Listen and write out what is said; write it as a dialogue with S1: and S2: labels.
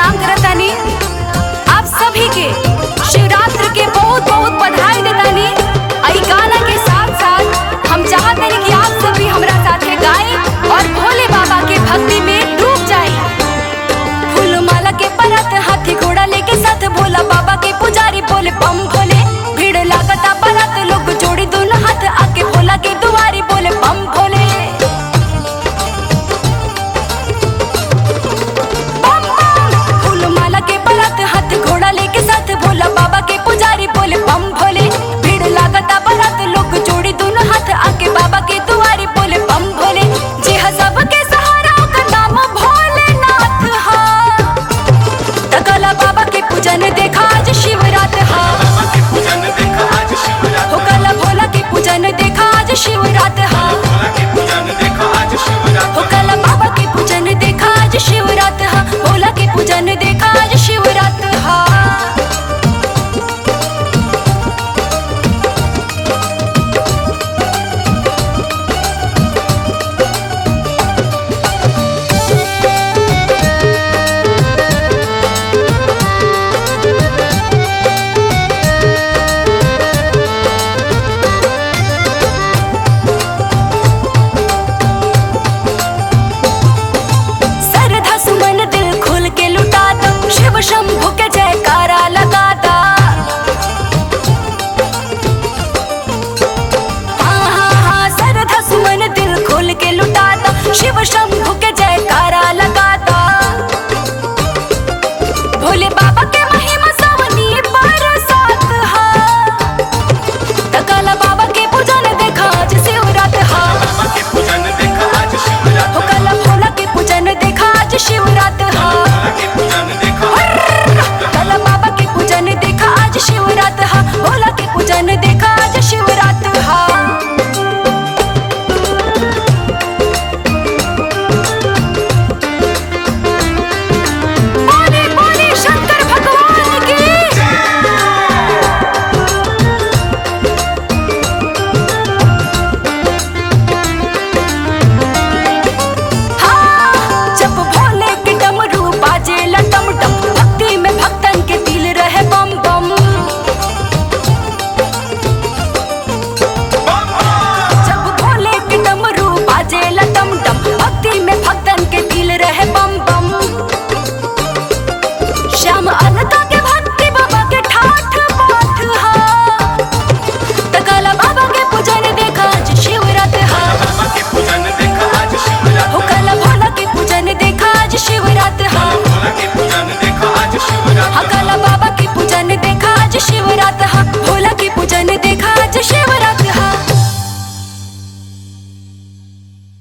S1: प्रणाम करतानी आप सभी के शिवरात्रि के बहुत बहुत बधाई देतानी आई गाना के साथ साथ हम चाहते कि आप सभी हमरा साथे गाएं और भोले बाबा के भक्ति में डूब जाएं फूल माला के परत हाथी घोड़ा लेके साथ भोला बाबा के पुजारी बोले बम भोले भीड़ लागता परत लोग जोड़ी दोनों हाथ आके भोला के दुआरी बोले बम भोले बम बम फूल माला के परत हाथ घोड़ा लेके साथ भोला बाबा के पुजारी बोले बम भोले भीड़ लागता परत लोग जोड़ी दोनों हाथ आके बाबा के दुआरी बोले बम भोले जे ह सबके सहारा ओकर नाम भोलेनाथ हा तकला बाबा के पूजन देखा आज शिवरात हा
S2: बाबा के पूजन देखा आज शिवरात
S1: हो कला भोला के पूजन देखा आज शिवरात हा